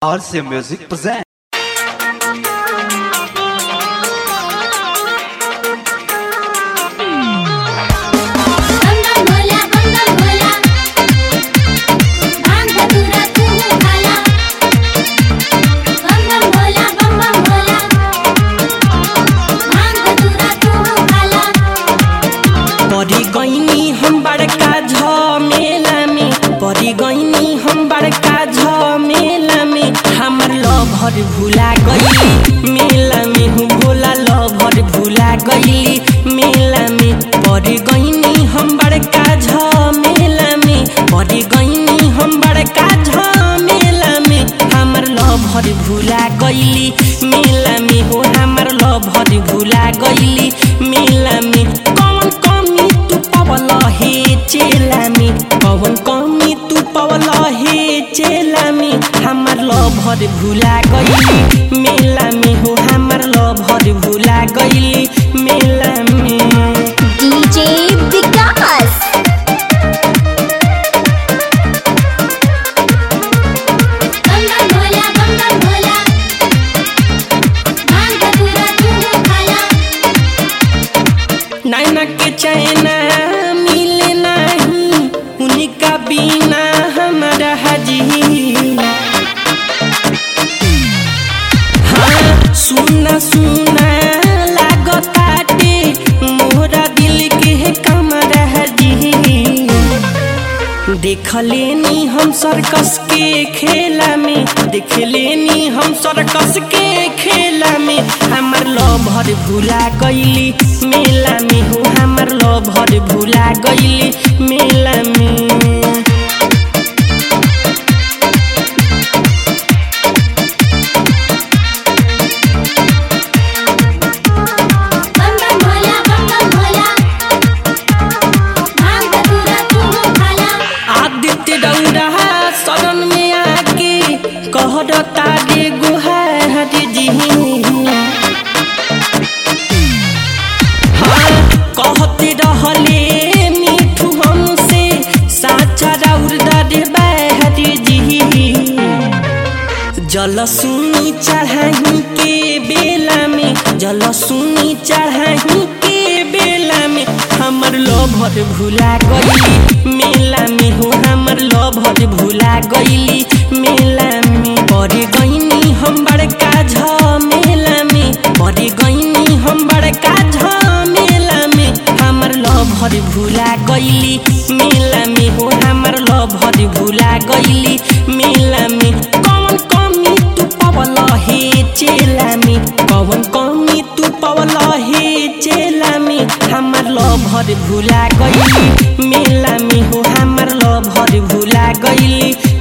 RC Music presents. बंगम भोला बंगम भोला भांग धतूरा तू खाला बंगम भोला बंगम भोला भांग धतूरा तू खाला परी गईनी हम बड़का झमेला में परी गईनी हम बड़का झमेला में हमर लभर भुला गई मेला में हूँ भोला लभर भुला गई मेला में परी गईनी हम बड़का झमेला में परी गईनी हम बड़का झमेला में हमर लभर भुला गईली मेला में हो हमर लभर भुला गईली मेला में कौन कमी तू पवल हे चेला में कौन कमी तू पवल हे चेला में हमर लभर भुला गईली मेला में हो हमर लभर भुला गईली मेला में डीजे विकास बंगम भोला बंगम भोला भांग धतूरा तू खाला नैना के चैना मिले नहीं उनका बिना हमारा हजीना हाँ सुना सुना लागताटे मोरा दिल के कमरा हजी देख लेनी हम सर्कस के खेला में देख लेनी हम सर्कस के खेला में हमर लभर भुला गईली मेला में हो हमर लभर भुला गईली मेला में बंगम भोला बंगम भोला भांग धतूरा तू खाला आदित्य दौड़ा शरण में आके कहता रे गुहार जी हाँ कहते रहले मिठू हमसे साचा राउर दे बहरी जी जल सुनी चढ़ाही के बेला में जल सुनी चढ़ाही के बेला में हमर लभर भुला गईली मेला में हो हमर लभर भुला गईली मेला में परे गईनी हम बड़का झमेला में परे गईनी हम बड़का झमेला में हमर लभर भुला गईली मेला में हो हमर लभर भुला गईली मेला में कौन कमी तू पवल हे चेला में कौन कमी तू पवल हे चेला में हमर लभर भुला गईली मेला में हो हमर लभर भुला गईली